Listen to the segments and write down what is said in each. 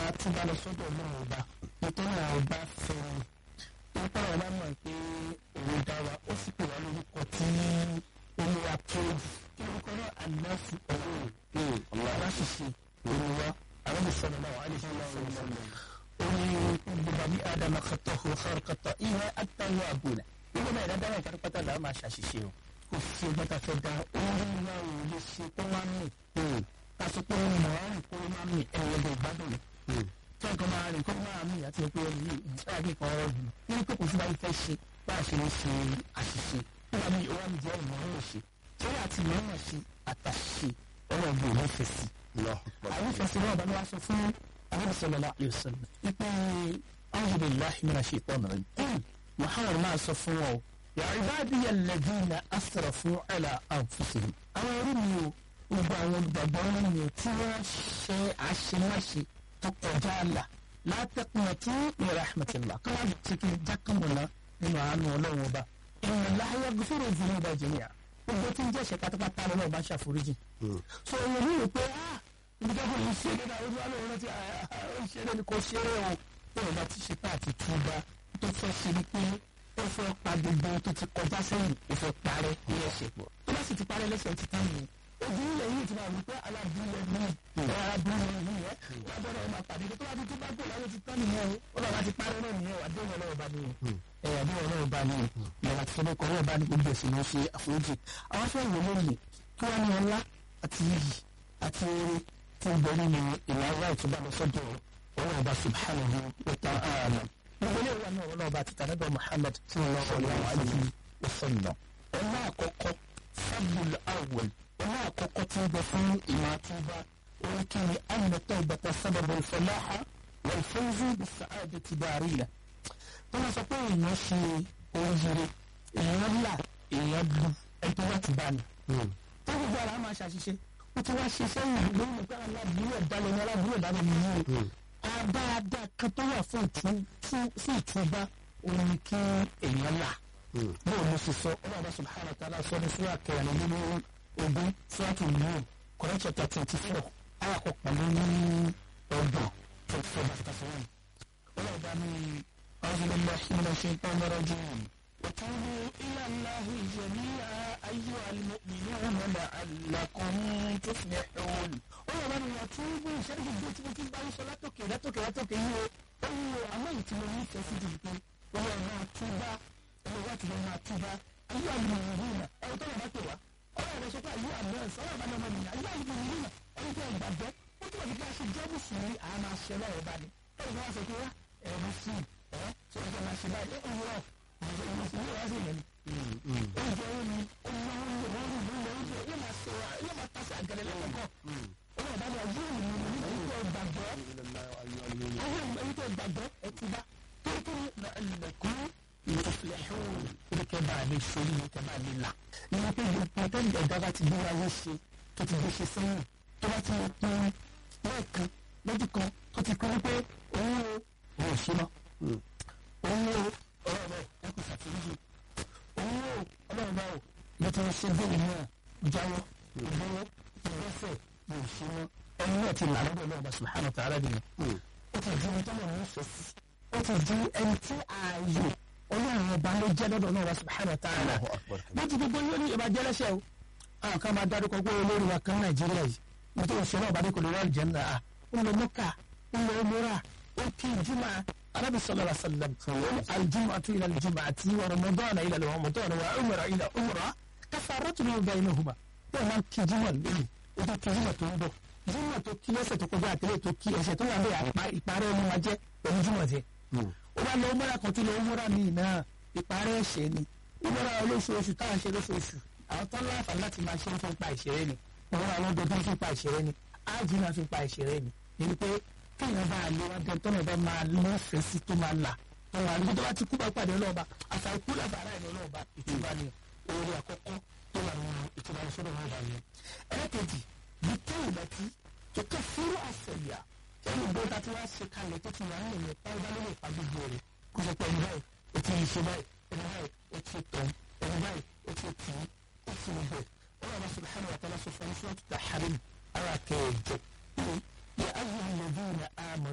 túbọ̀ lọ sọ́dọ̀ náà ọba nítorí àwọn ọba fẹ́ràn nípa ọba mọ̀ pé òun dá wa ó sì pè wá lórúkọ tí olúwa tó kí orúkọ náà ànáfù ọ̀rọ̀ aláṣìṣe olúwa àwọn ìsọ̀rọ̀ náà wà á lè fi wọ́n sọ̀rọ̀ orí gbogbo ní adama kọtọ ọ̀hún kọtọ ìwé àtàwọn àbúlà gbogbo náà ìdájọ́ náà pátápátá làwọn máa ṣàṣìṣe o kò sí ọgbọ́n tá a fẹ́ da orí wa ò lè ṣe tó wá mí kásò pé mọ̀ á rìn kó má mí ẹ̀rọ ẹ̀dẹ̀ ìgbádùn tí nǹkan máa rìn kó máa mí àti pé ẹni yìí nígbà tí nǹkan ọ̀rọ̀ dùn nínú pé kò sí báyìí fẹ́ ṣe bá a ṣe ń ṣe àṣìṣe nígbà míì ó wá mi jẹ́ ìmọ̀ràn ṣe tí wọ́n àti ìmọ̀ràn ṣe àtàṣe ọ̀rọ̀ ọ̀gbìn ò nífẹ̀ẹ́ sí. àwọn ìfẹsẹ̀ náà bá ní wá sọ fún àwọn sallallahu alaihi wasallam ipe a'udhu billahi minash shaitanir rajim muhammad máa sọ fún wọn o ya ibadiya alladhina asrafu ala anfusihim àwọn orí mi o gbogbo àwọn olùgbàgbọ́ nínú tí wọ́n ṣe àṣemáṣe tó kọjá àlà látẹ̀kùnà tí min rahmatillah káwá ti kí jákàmùnà nínú àánú ọlọ́run ọba inna Allaha yaghfiru dhunuba jami'a gbogbo tí ń jẹ́ ṣe pátápátá lọ́wọ́ ọba ṣàforíjì. so èèyàn ní ìpè ah ibi tó kọ́ yìí ṣe é náà ojú àlọ́ rántí ó ṣe é ní kò ṣe é o bí ọba ti ṣe tá àti túbà tó fẹ́ ṣe ni pé ó fẹ́ pa gbogbo tó ti kọjá sẹ́yìn ó fẹ́ parẹ́ ní ẹ̀ṣẹ̀ pọ̀ tó bá sì ti parẹ́ lẹ́sẹ̀ ti tán nìyẹn ojú ilẹ̀ yìí ti máa wí pé aládùúgbò ní ẹ̀ aládùúgbò ní ẹ̀ lábọ́dọ̀ ẹ̀ máa pàdé tó bá ti tó bá gbé láyé ti tán nìyẹn o ó lọ́ọ́ bá ti parẹ́ náà nìyẹn àdéhùn ọlọ́wọ́ bá ní ẹ̀ àdéhùn ọlọ́wọ́ bá ní ìyàrá ti sọ́dọ̀ kọ́ ọlọ́wọ́ bá ní gbogbo ẹ̀sìn ló ṣe àforíjì àwọn fẹ́ wò lóye kí wọ́n ní ọlá àti iyì àti eré tí ń bẹ nínú ìlànà ìtúbà lọ sọ́dọ̀ ọlọ́wọ́ bá subhanahu wa ta'ala gbogbo ilé ìwà náà ọlọ́wọ́ bá ti tànàbà Muhammad sallallahu alaihi wa sallam ọlá àkọ́kọ́ fadlul awwal ọlá àkọ́kọ́ tí ń bẹ fún ìmọ̀ àtúbà orí kí ni anna tawbata sababu al-falaha wal-fawzu bis-sa'adati dariya tó máa sọ pé èèyàn ṣe oríire èèyàn là èèyàn lu ẹni tó wà tì bá ní. tó gbogbo ara máa ṣàṣìṣe ó ti wá ṣe sẹ́yìn lórí pé aláàbúrò ẹ̀dálẹ̀ ní aláàbúrò ẹ̀dálẹ̀ ní yìí o. àdáadáa kan tó wà fún ìtúbá òun ni kí èèyàn là. bóun ló ṣe sọ ọlọ́run subhanahu wa ta'ala sọ ní fúlà kẹrin nínú ogún fúlàkì nìyẹn kọ́rẹ́tì ọ̀tà twenty four ayàkọ̀ pẹ̀lú ní ọgbọ̀n twenty four bàtà sọ́wọ́n. ọlọ́run bá ní أعوذ بالله من الشيطان الرجيم وتوبوا إلى الله جميعا أيها المؤمنون لعلكم تفلحون ọ̀rọ̀ bá ní wàtúbù sẹ́ni gbogbo tí mo ti bá ń sọ látòkè látòkè látòkè yìí o ó ń lo àwọn èyí tí mo ní ìfẹ́ sí ju pé wọ́n yẹ máa túbá ẹ̀rọ wá ti lọ máa túbá ayé àlùmọ̀ ìrìn náà ẹ̀rọ tó yẹ bá pè wá ọ̀rọ̀ rẹ̀ sọ pé ayé àlùmọ̀ ẹ̀sọ́ ọ̀rọ̀ bá ní ọmọ nìyà ayé àlùmọ̀ ìrìn náà ẹni tó gbàgbọ́ ó túbọ̀ fi ká ṣe jẹ́ mùsùlùmí àmà ṣẹ lọ́wọ́ bá ní ẹ̀rọ tó wá sọ pé wá ẹ̀rọ sí ẹ̀ ṣe ọjọ́ máa ṣe báyìí ó ń rọ̀ ìmùsùlùmí wá sí ìyẹn oúnjẹ ó ní ọmọ oúnjẹ wọn rí ìlú oúnjẹ yóò máa ṣe wa yóò máa tàṣà àgẹrẹ lọ́kọ̀ọ̀kọ̀ ọmọ ọba ni ọjọ́ ìlú mi ní ẹ̀yìn tó gbàgbọ́ ẹ̀yìn tó gbàgbọ́ ẹ̀ ti bá kékeré na ẹlẹ́kùn ìfẹ̀lẹ́hùn ìdíkẹ́ bá a lè sori ìdíkẹ́ bá a lè là nínú pé gbogbo tó ń dẹ̀dá bá ti gbé wáyé ṣe tó ti gbé ṣe sẹ́yìn tó bá ti pín lẹ́ẹ̀kan lójú kan tó ti pín pé òun o òun ò ṣe mọ́ òun o ọ̀rọ̀ rẹ̀ ẹ kò ṣàtúnṣe òun o ọlọ́run bá o mo ti ṣe bẹ́ẹ̀ náà jáwọ́ ìgbọ́wọ́ ìgbọ́fẹ̀ mo ṣe mọ́ ẹni náà ti là lọ́dọ̀ náà bá subhanahu wa ta'ala nìyẹn ó ti di ẹni tó lọ́wọ́ fẹ́ sí ó ti di ẹni tí ààyè ọlọ́run ọba ló jẹ́ lọ́dọ̀ náà bá subhanahu wa ta'ala bó ti gbogbo yóò ní ìbàjẹ́ lẹ́sẹ̀ o àwọn kan máa dárúkọ pé olórí wa kan nàìjíríà yìí mo tó ń ṣe náà bá dé kò lè rọ́ọ̀lì jẹ́ náà ń lọ mọ́kà ń lọ múra ó kí jùmọ̀ النبي صلى الله عليه وسلم الجمعة إلى الجمعة ورمضان إلى رمضان وعمرة إلى عمرة كفارة ما بينهما وما كي جمع لي إذا كي جمع تنبو جمع تو كي ẹsẹ̀ tó kọjá àtẹlẹ tó kí ẹsẹ̀ tó wà lé ìparẹ́ ọmọ wa jẹ́ pẹ̀lú jùmọ̀ jẹ́ ó bá lọ múra kan tó lọ múra míì náà ìparẹ́ ẹ̀ṣẹ̀ ni ìmúra olóṣooṣù táwọn ṣe lóṣooṣù àwọn tó láǹfààní láti máa ṣe ń fi pa ìṣeré ni ìmúra ọlọ́dọọdún fi pa ìṣeré ni ájì náà fi pa ìṣeré ni ni pé kéèyàn bá a lé wá dé tọ́nà bá máa lọ́fẹ̀ẹ́ sí tó máa là tó máa lé tó bá ti kú bá pàdé ọlọ́ọ̀ba àṣà ikú làbàrà ẹ̀ ọlọ́ọ̀ba ìtura ni orí àkọ́kọ́ tó wà nínú ìtura ìṣọ́nà wọn bá yẹn. ẹlẹ́kẹ̀jì bí kéèyàn bá ti tó kẹ́ fúrú àṣẹyà ẹni bó ta ti wá ṣe kalẹ̀ tó ti wà ń lè pa ọba lórí ìpa gbogbo rẹ̀ kó sọ pé ẹni báyìí ó ti ṣe báyìí ẹni báyìí ó ti tọ̀ ẹni báyìí ó ti tì í ó ti rẹ̀ bẹ́ẹ̀ ọlọ́ọ̀ba subhanahu wa ta'ala sọ fún ẹni sọ́ọ́ tó ta harim ara kẹ̀ẹ́jọ يا أيها الذين آمنوا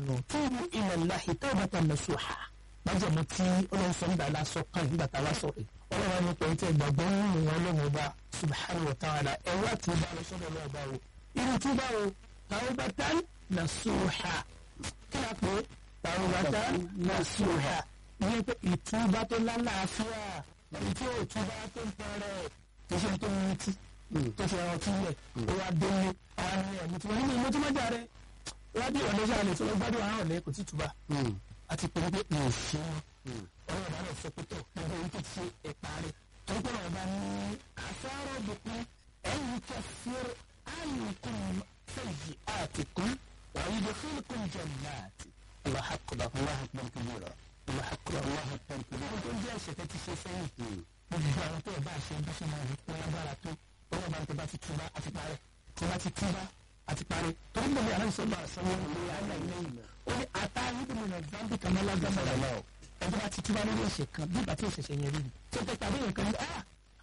amanu tubu ila Allahi tawbatan nasuha májèmú tí ọlọ́run sọ nígbà lásọ kan nígbà tá a wá sọ rẹ̀ ọlọ́run ní pẹ̀lú tí ìgbàgbọ́ nínú wọn lọ́wọ́ ọba subhanahu wa ta'ala ẹ̀rọ àti ìbá lọ sọ́dọ̀ lọ́wọ́ ọba o irú tí bá o tawbatan nasuha kí a pè tawbatan nasuha ìyẹn pé ìtúbà tó lálàáfíà èyí tí ò túbà tó ń parẹ́ kì í ṣe tó ń mutí tó fi ẹran túlẹ̀ ó wá délé àwọn ẹ̀mí tí wọ́n ní ìmọ̀ tí wọ́n jà rẹ̀ wọ́n bí ọ̀lẹ́ sáà lè tí wọ́n gbádùn àwọn ọ̀lẹ́ kò tí túbà àti pé pé mi ò ṣe wọn ọ̀rọ̀ ìbára sọ pé tó gbogbo yìí tó ti ṣe ẹ̀pà rẹ̀ tó gbọ́dọ̀ ọba ní àfẹ́rọ̀ bùkún ẹ̀yìn kẹfìr àyùkún fẹ̀yì àtìkún wàyí lè fún ikún jannati. Allahu akbar Allahu akbar kabira Allahu akbar Allahu akbar kabira. ó tó ń jẹ́ ẹ̀ṣẹ̀ tẹ́ ti ṣe sẹ́yìn gbogbo àwọn tó ẹ̀ bá ṣe bí ṣe máa rí pé lágbára tó ọlọ́run bá ń tẹ́ bá ti túbá àti parẹ́ tí bá ti túbá àti parẹ́ torí gbogbo àlọ́ ìṣọ́gbà àṣọwọ́ ìlú àlà ilé ìlú ó ní ata níbi nínú zambi kan lọ́la gbọ́dọ̀ lọ ẹjọ́ bá ti túbá lórí ẹ̀ṣẹ̀ kan bí ìgbà tí ìṣẹ̀ṣẹ̀ yẹn rí ni tí ó tẹ́ tàbí yẹn kan ní ah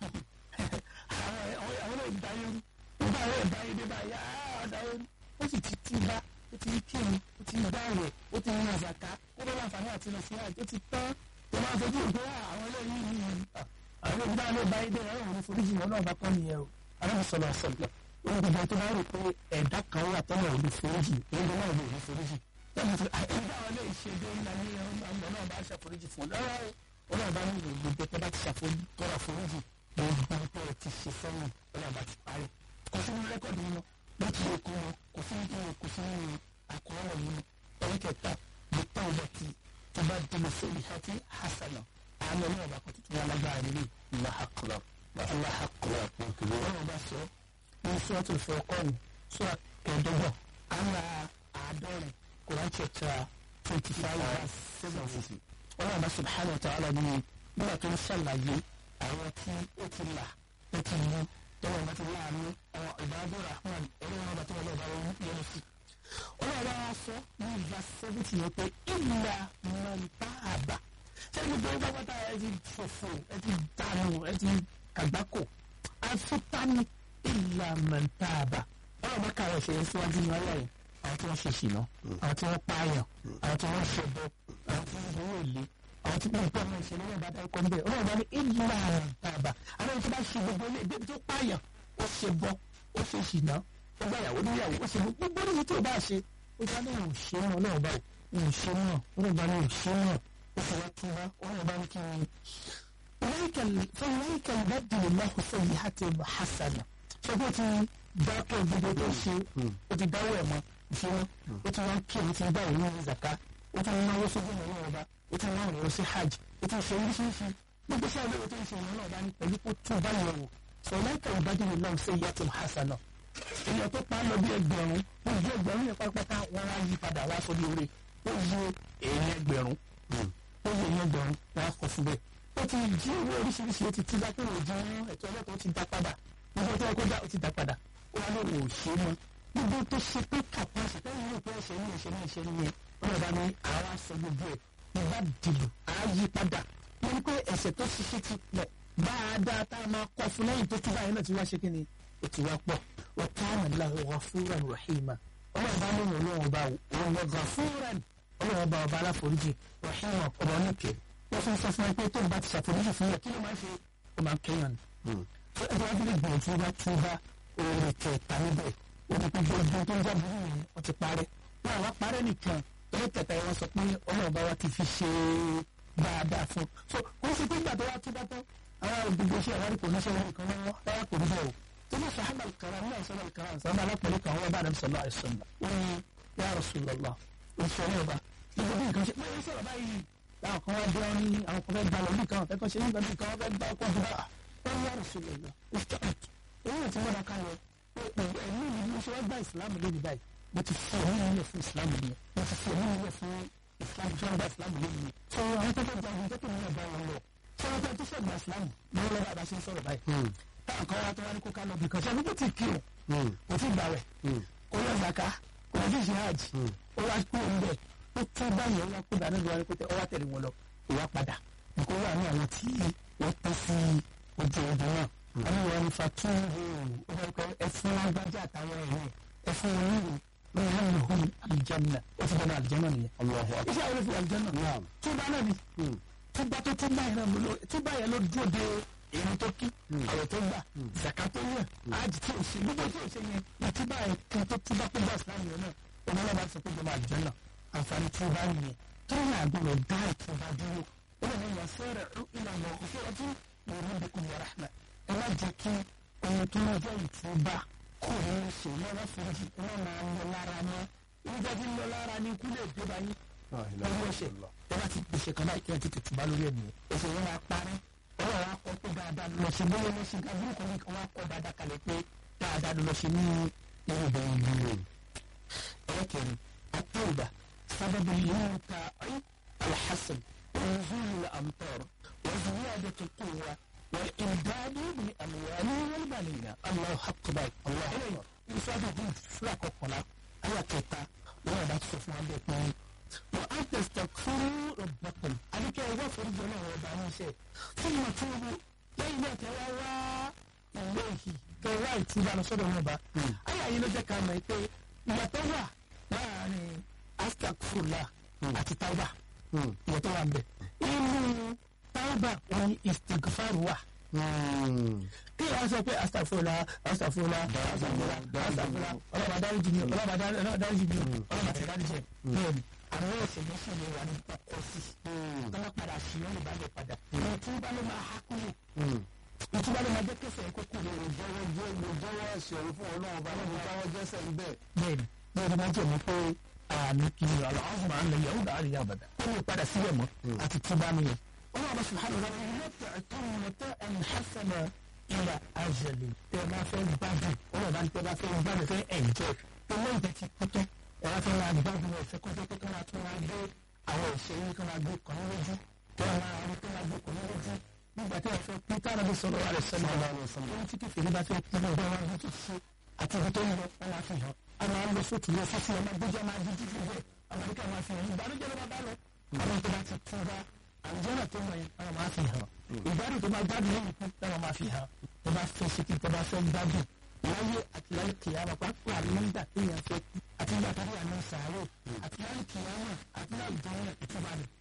àwọn àwọn náà ìdáyé rú nígbà àwọn ìdáyé dé báyà ọ̀dáyé rú ó sì ti túbá ó ti kírun ó ti gbá rẹ̀ ó ti yan àzàká ó bá láǹfààní àti lọ sí àjò ti tán tó máa fojú ìgbé àwọn eléyìí yìí àwọn ìgbà ló bá ilé ẹ̀rọ òun foríjì wọn náà bá kọ́ nìyẹn o aláwọ̀ sọ̀rọ̀ àṣọ̀gbà wọn gbogbo tó bá rò pé ẹ̀dá kan wà tọ́lọ̀ òun foríjì ẹ̀dá náà ló foríjì lẹ́nu tó ẹ̀dá wọn lè ṣe dé ńlá ní ọmọ náà bá ṣàforíjì fún lọ́wọ́ ọlọ́run bá ní gbogbo tó bá ti ṣàforíjì foríjì gbogbo tó ti ṣe sẹ́yìn ọlọ́run bá ti parí kò sí ní rẹ́kọ̀dì wọn bó ti lè kó wọn kò sí ní kò sí ní àkọọ́lẹ̀ yìí ẹ̀ríkẹta bí táwọn bá ti tó bá dé sórí hati hasana àmọ́ ní ọba kan tuntun alágbára nílé ìlàhàkùrọ̀ ìlàhàkùrọ̀ ọlọ́run bá sọ ní sọ́ọ̀tù fọ́ọ̀kọ́ọ̀nù sọ́ọ̀ kẹ̀ẹ́dọ́gbọ̀n àwọn àádọ́rin Quran chapter twenty five verse seven ọlọ́run bá subhanahu wa ta'ala ní nígbà tó ń ṣàlàyé àwọn tí ó ti là ó ti mú tọ́wọ́ bá ti láàánú àwọn ìbáradó rahman ọlọ́run bá tó wọlé ọba wọn yẹn sí. ọlọ́run bá wá sọ ní verse seventy yẹn pé ìlà mọ̀ntàbà sẹ́ni tó ń bá pátá ẹ ti fòfò ẹ ti dànù ẹ ti kàgbákò àfitani ìlà mọ̀ntàbà ọlọ́run bá kàwé ṣe é síwájú ní ọlọ́ yẹn àwọn tí wọ́n ṣe ṣìnà àwọn tí wọ́n pààyàn àwọn tí wọ́n ṣẹbọ àwọn tí wọ́n gbowó èlé àwọn tí wọ́n pọ̀ náà ṣe lọ́wọ́ bá dárúkọ ń bẹ̀ ọlọ́run bá ní ìlà mọ̀ntàbà àwọn tí wọ́n bá ṣe gbogbo ilé ìdẹ́bi tó pààyàn ó ṣẹbọ ó ṣe ṣìnà ó gbà yàwó níyàwó ó ṣe gbogbo níbi tí ò bá ṣe ó bá náà ò ṣe náà náà báyìí ò ṣe náà ó bá náà ò ṣe náà وتوكلها وأنا بانك فأولئك يبدل الله سيئاتهم حسنة فقلت dákẹ́ gbogbo tó ṣe o ti dáwọ́ ẹ̀ mọ́ ìṣúná o ti wá kí o ti dá òun ní zaka o ti náwó sójú ìnáwó ọba o ti náwó ìnáwó sí hajj o ti ṣe oríṣiríṣi gbogbo sí àlọ́ tó ń ṣe ìnáwó ọba ní pẹ̀lú kó tún bá yẹ̀ wò fọláìkà ìbádìí náà ṣe yàtọ̀ hasana èèyàn tó pa á lọ bí ẹgbẹ̀rún wọn ju ẹgbẹ̀rún yẹn pátápátá wọn á yí padà wá sórí oore ó yí èèyàn ẹgbẹ̀rún ó yẹ yẹn gbọ̀rún wọn á kọ fún bẹ́ẹ̀. ó ti jí owó oríṣiríṣi ó ti tí lápẹ́ òjò ẹ̀tọ́ ọlọ́pàá ó ti dá padà gbogbo tó yẹ kó dá ó ti dá padà ó wá lóun ò ṣe mọ́ gbogbo tó ṣe pé kàpáṣí lẹ́yìn ìlú pé ẹ̀ṣẹ̀ ní ẹ̀ṣẹ̀ ní ẹ̀ṣẹ̀ ní yẹn ọlọ́ba ní àwa sọ gbogbo ẹ̀ ìbá dìbò á yí padà wọ́n ní pé ẹ̀ṣẹ̀ tó ṣiṣẹ́ ti pọ̀ dáadáa tá a máa kọ́ fún lẹ́yìn tó túbọ̀ yẹn náà ti wá ṣe kí ni ó ti wá pọ̀ wa kana Allahu ghafuran rahima ọlọ́ba ní òun lóun ọba òun lọ ghafuran ọlọ́wọ́ bá ọba aláforíjì rahima ọba oníkẹ́ wọ́n fún sọ fún ẹ pé tóun bá ti ṣàforíjì fún yẹ kí ló máa ń ṣe ó máa ń kéèyàn ni. fún ẹgbẹ́ wọn bí gbìyànjú bá túbá oore kẹta níbẹ̀ ó ti pé gbogbo tó ń jábọ̀ yìí wọ́n ti parẹ́ wọn àwọn parẹ́ nìkan torí kẹta yẹn wọ́n sọ pé ọlọ́wọ́ bá wa ti fi ṣe dáadáa fún so kò sí pé ìgbà tó wá túbá tán àwọn gbogbo iṣẹ́ àwọn àríkò oníṣẹ́ wọn nìkan lọ́wọ́ lára kò ní bẹ́ẹ̀ o tó ní sàhábà kàrà ní àìsàn kàrà sábà alápẹ̀lẹ̀ kan wọ́n bá àdàbí sọ̀rọ̀ àìsàn wọn ni ya Rasulullah òṣèlú ọba gbogbo bí nǹkan ṣe pé sọ̀rọ̀ báyìí láwọn kan wá jẹun ní àwọn kan fẹ́ gba lọ́lú kan fẹ́ kọ́ ṣe nígbà tí kan wọ́n fẹ́ gba ọkọ̀ fún wa wọ́n ní àrùn sílẹ̀ lọ ìṣọ́ọ̀t èyí tí wọ́n bá ká lọ pé ẹ̀mí mi ló ṣe wá gba ìsìlámù lónìí báyìí mo ti fi ẹ̀mí mi lẹ̀ fún ìsìlámù yẹn mo ti fi ẹ̀mí mi lẹ̀ fún ìsìlámù tí wọ́n gba ìsìlámù lónìí sọ àwọn tó fẹ́ gba àwọn tó kìí náà bá wọn lọ sọ wọn tó fẹ́ gba ìsìlámù lọ́wọ́ lọ́wọ́ bá ṣe ń sọ̀rọ̀ báyìí táwọn kan wá tó wá ní kó ká lọ bìkan ṣe àbúkù ti kí o kò tí gbàwẹ̀ kò yọ zaka kò yọ fífi hajj ó wá kúrò ń bẹ̀ ó tún báyìí ọwọ́ kó dáná lọ́wọ́ ní pété ọwọ́ tẹ̀lé wọn lọ ìwà padà nǹkan wà ní àwọn tí wọ́n tẹ́ sí ojú ọdún náà wọ́n ní wọn ní fatúhù ó fẹ́ kọ́ ẹfún lágbájá àtàwọn ẹ̀yìn ẹfún onílù ويهلهم الجنة وتبنى الجنة نية Allahu akbar. iṣẹ́ àwọn olùfẹ́ àlùjànnà Naam. túbá náà ni túbá tó túbá yẹn náà ló túbá yẹn ló dúró de èrò tó kí àwẹ̀ tó gbà zaka tó yẹ ájì tí ò ṣe gbogbo tí ò ṣe yẹn ní túbá yẹn kan tó túbá tó gbà sílámù yẹn náà ọmọlá bá sọ pé jọba àlùjànnà àǹfààní túbá nìyẹn tó ní àgbọ̀rọ̀ dá ìtúbá dúró ó lè ní ìyá sẹ́rẹ̀ ìlànà òfin ọtí lórí bíkún wa rahma ẹ má jẹ́ kí ohun tó ń jẹ́ ìtúbá kò ní í ṣe lọ́wọ́ foríjì ẹ má máa ń lọ lára mọ́ nígbà tí ń lọ lára ní ikú lè dé báyìí La ilaha ọwọ́ ẹ̀ṣẹ̀ illallah. ẹ bá ti gbèsè kan báyìí kí ẹ tètè tùbá lórí ẹ̀mí ẹ̀ṣẹ̀ yẹn máa parí ọwọ́ wa kọ́ pé dáadáa lọ sí bóyá lọ sí abúlé kan nìkan wá kọ́ dáadáa kalẹ̀ pé dáadáa lọ sí ní irú bẹ́ẹ̀ ni o. ẹlẹ́kẹ̀rin àtẹ̀wùdà sábàbí yóò ta ayé alhassan ونزول الأمطار وزيادة القوة والإمداد بالأموال والبنين الله حق باي الله أكبر يساعد هود سلاك وقلا أيا كتا ولا بات سفنا بيتنا وأن تستغفروا ربكم عليك يا فرج الله وبعنا شيء ثم توبوا لين تواوا إليه كواي توبا نصدر نبا أيا ينجا كما يتي ما توا يعني أستغفر الله أتتوبة ìwọ tó wà ń bẹ inú tábà wọn ni istigfar wà kí wọn sọ pé astafurla astafurla astafurla astafurla ọlọ́ba dáríjì mi ọlọ́ba dáríjì mi ọlọ́ba tẹ̀ dáríjì ẹ̀ bẹ́ẹ̀ ni àwọn ẹ̀sẹ̀ méjì lè wà ní ọkọ̀ sí tọ́lá padà sí wọn lè bá lè padà ìwọ̀n tí wọ́n bá lè máa há kúrò ìtura lè máa jẹ́ kẹsẹ̀ kókó lè rò jẹ́ Jẹ́wọ́ jẹ́ mo jẹ́wọ́ ẹ̀ṣẹ̀ òun fún ọlọ́run ọba lọ́wọ́ jáwọ́ jẹ́sẹ̀ ń bẹ̀. bẹ́ẹ̀ ni bẹ́ẹ̀ ni wọ́n jẹ́ mi pé àmì kìíní aláwọ̀ máa ń lè yẹ̀wò dáhàrí yà bàdà ó lè padà síbẹ̀ mọ́ àti túbá nìyẹn. ọlọ́run subhanahu wa ta'ala yóò tẹ̀ mọ̀tẹ́ ẹni hasana ìlà àjẹlẹ̀ tẹ́ máa fẹ́ gbádùn ọlọ́run bá ń tẹ́ bá fẹ́ gbádùn fẹ́ ẹ̀jẹ̀ tó lóyún tẹ́ ti kú tán ẹ wá fẹ́ máa gbádùn ẹ̀ fẹ́ kọ́tọ́ kọ́tọ́ máa tún máa gbé àwọn òṣèré kan máa gbé kan lójú kẹ́ ẹ máa rí kan máa gbé kan lójú nígbà tí wọ́n fẹ́ pín tára bí sọ̀rọ̀ àrẹ sẹ́nu ọ̀la ohun tí kìfìrí bá fẹ́ pín ọ̀dọ́ wọn ló ti ṣe àti ibi tó ń lọ wọn máa fi hàn àwọn àwọn lọ sóòtù lọ fífi ọmọ gbẹjọ máa di títí bẹ́ẹ̀ àwọn àdúgbò máa fi hàn ìbànújẹ́ ló bá bá lọ àwọn tó bá ti tún bá àlùjọ́nà tó ń lọ yẹn àwọn máa fi hàn ìgbádùn tó máa gbádùn lẹ́yìn kú táwọn máa fi hàn tó bá fẹ́ ṣe kí tó bá fẹ́ gbádùn láyé àti láyé kìyàmà pápá nígbà tó yẹn fẹ́ kú àti nígbà tó yẹn náà sàárò àti láyé kìyàmà àti láyé ìjọba ìtura rẹ̀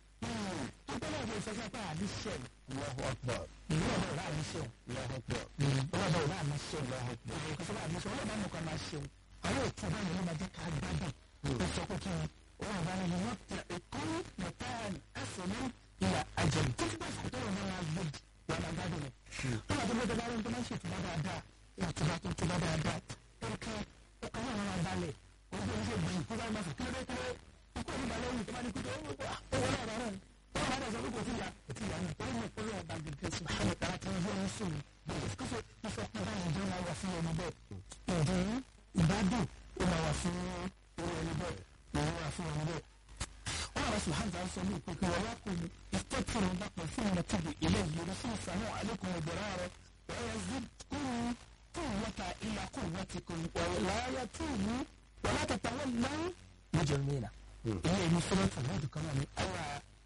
tó bá lọ́wọ́ ìfẹsẹ̀ pé àdìsẹ́ Allahu akbar. ìlú ọ̀dọ̀ ọ̀la àdìsẹ́ Allahu akbar. ọlọ́dọ̀ ọ̀la àdìsẹ́ ìkọsọ́lá àdìsẹ́ ọlọ́dọ̀ àmọ̀ kan máa ṣeun àwọn ètò bá yẹn ló máa jẹ́ ká gbádùn ó sọ pé kí ni wọn bá yẹn wọ́n tẹ ẹ̀kọ́ mẹ́tàn ẹ̀sìn ìyá àjẹmí tó fi bá fàtọ́ wọn máa gbé wọn máa gbádùn rẹ̀ tó bá tó bá dábàá wọn tó máa ń ṣètò bá dáadáa ètò bá tó tó bá dáadáa ẹ̀ka ẹ̀ka náà wọn máa balẹ̀ wọ́n tó ń ṣe gbìyànjú kó bá máa fò kílódé kílódé ikú òní balẹ̀ òní tó bá ní kúndé owó náà bá rẹ̀ wọ́n bá dẹ̀ sọ pé kò sí ìyá kò sí ìyá ní ìpínlẹ̀ mi ìpínlẹ̀ ọba gègé subhanahu ta'ala tí wọ́n yọ sùn kó fẹ́ kó fẹ́ kó bá ìjọ máa wà fún ọmọ bẹ́ẹ̀ ìdí ìbádùn ó máa wà fún irú ẹni bẹ́ẹ̀ ìwọ́n wà fún ọmọ bẹ́ẹ̀. wọ́n àwọn subhanahu ta'ala sọ ní ìpínlẹ̀ wọn wá kò ní ìtẹ́kùrù dàpọ̀ fún ọmọ tóbi ilé ìlú fún ìsàmú àlékún ìbẹ̀rẹ̀ rẹ̀ wọ́n zí kúrú قوة إلى قوتكم ولا يتوبوا ولا تتولوا مجرمين. هي مسألة الهود كمان أوى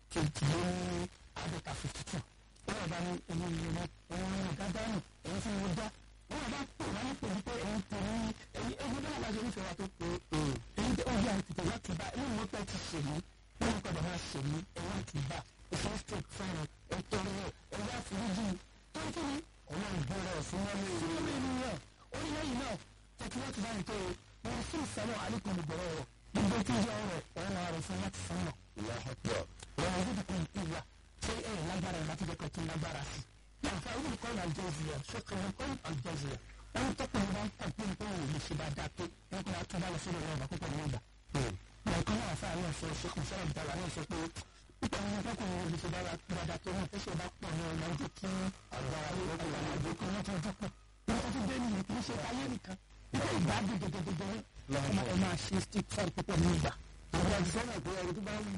كنتين عدد 52 wọ́n bá ní ẹni ìlú ẹni gádánù ẹni tí mo dá wọ́n bá pè wọ́n ní pè wípé ẹni tó ní ẹni ẹni bá wà lórí ìfẹ́ wa tó pé ẹni tó ń yà tètè láti bá ẹni mo pẹ́ ti ṣe mí ẹni padà máa ṣe mí ẹni láti bá ẹni tó fún mi ẹni tó rí ẹ ẹni àforíjì tó ń kí ni ọ̀nà ìgbọ́rọ̀ fún wọn ní ìlú ènìyàn ó ní lẹ́yìn náà tẹ̀kí láti bá nìkan o wọn sì sẹ́wọ̀n àlékún ìgbọ̀rọ̀ rẹ̀ gbogbo tí ìjọ rẹ̀ ọ̀nà rẹ̀ fún láti sánmọ̀ Allahu akbar. wọn ò gbọdọ̀ kún ìwà ṣé ẹ̀ lágbára ẹ̀ láti jẹ́kọ̀ọ́ tún lágbára sí i náà fún àwọn olùkọ́ àlùjọ́sìyà ṣọ́kàn olùkọ́ àlùjọ́sìyà wọn tọ́kùn ní wọn kàn pé nǹkan ò lè ṣe bá dáa pé wọn kò tún bá lọ sórí ọ̀rọ̀ ọ̀bà púpọ̀ nígbà. nǹkan náà fún àwọn ọ̀sẹ̀ ṣọ́kùn sọ́rọ̀ ìdára náà sọ pé púpọ̀ nínú tọ́kùn ní olùṣe bá dáadáa tó wọn tẹ́sẹ̀ bá pọ̀ ní ọ̀nà ojú kí àgbàrá àgbàrá kan wọn tún dúpọ̀ wọn tún dé nìyẹn kì í ṣe ayé nìkan nígbà ìgbádùn gẹ́gẹ́gẹ́gẹ́ ẹ máa ṣe stick fún púpọ̀ nígbà. Àwọn àti sọ́nà pé ẹni tó bá ń